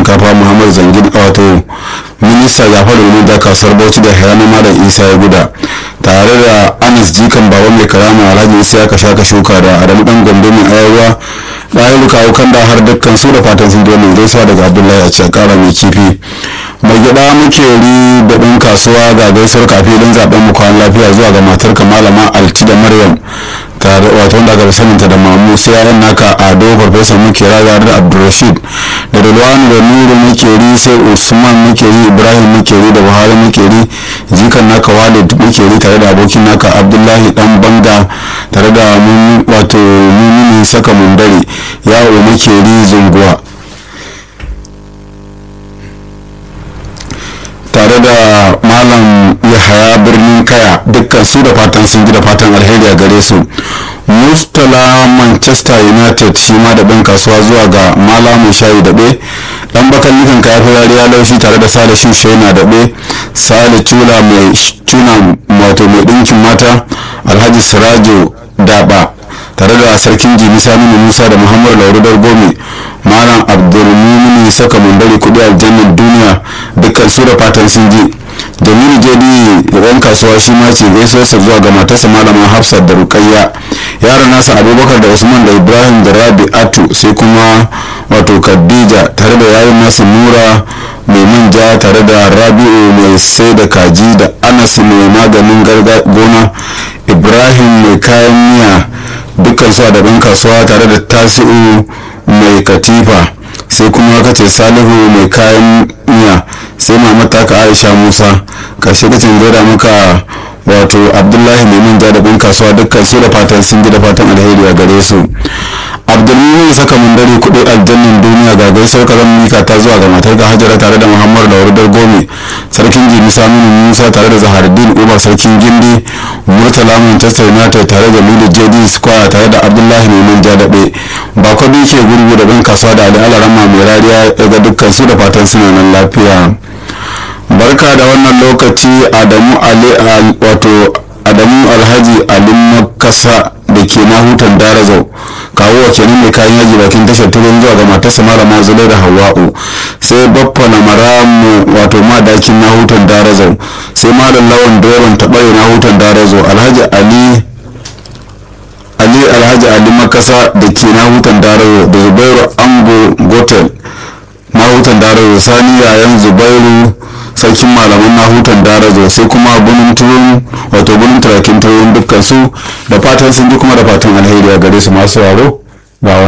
shinkafa muhammad zangin wato minista jafaru ne da kasuwar bauchi da hayana malam isa ya guda tare da anas jikan baba mai karama alhaji isa ya kasha ka shuka da adamu dan gombe mai ayarwa ɗayan kawo kan da har dukkan su da fatan sun dole gaisuwa daga abdullahi a cikin kara mai kifi mai gida muke ri da ɗan kasuwa ga gaisuwar kafi don zaben mu kwan lafiya zuwa ga matar malama alti da maryam tare wato wanda aka saninta da mamu sai yayan naka ado farfesa muke raga da abdulrashid da dalwani da nuru muke ri sai usman muke ri ibrahim muke ri da buhari muke ri jikan naka walid muke ri tare da abokin naka abdullahi dan banga tare da wato mumini saka mundare yawo muke ri zunguwa tare da malam yahaya birnin kaya dukkan su da fatan sun ji da fatan alheri a gare su mustala manchester united shi ma da ɗan kasuwa zuwa ga malamin shayi daɓe ɗan bakan likan kaya firariya laushi tare da sale shushe na daɓe sale cula mai cuna wato mai ɗinkin mata alhaji sirajo daɓa tare da sarkin jimi saminu musa da muhammadu laurudar gome malam abdulmumini saka mundari kudi aljannan duniya dukkan su da fatan sun ji jamilu jadi da ɗan kasuwa shi ma ce gaisuwarsa zuwa ga matarsa malama hafsat da rukayya yaran nasa abubakar da usman da ibrahim da rabi'atu sai kuma wato khadija tare da yayin nasa nura mai manja tare da rabi'u mai sai da kaji da anas mai maganin gona ibrahim mai kayan miya dukkan su a daban kasuwa tare da tasi'u mai katifa sai kuma ka ce salihu mai kayan miya sai mamata ka aisha musa karshe kacin gaida maka wato abdullahi mai manja da bin kasuwa dukkan su da fatan sun ji da fatan alheri a gare su abdulmumin saka mun dare kudi aljannin duniya ga gaisar kazan mika ta zuwa ga matar ga hajara tare da muhammadu da wardar gome sarkin jimi saminu musa tare da zaharuddin uba sarkin gindi murtala manchester united tare da lulu jd square tare da abdullahi mai manja daɓe ba kwabi ke gurgu da bin kasuwa da ali alarama mai rariya ga dukkan su da fatan suna nan lafiya barka da wannan lokaci adamu ali wato adamu alhaji alim makasa da ke na hutan darazau kawo wa kenan mai kayan yaji bakin tashar turin zuwa ga matarsa malama zulai da hawa'u sai baffa na maramu wato madakin na hutan darazau sai malam lawan direban taɓare na hutan darazau alhaji ali ali alhaji ali makasa da ke na hutan darazau da zubairu ango gotel na hutan darazau sani yayan zubairu sarkin malaman nahutan darazo sai kuma bunin turun wato bunin turakin turun dukkan su da fatan sun ji kuma da fatan alheri a gare su masu waro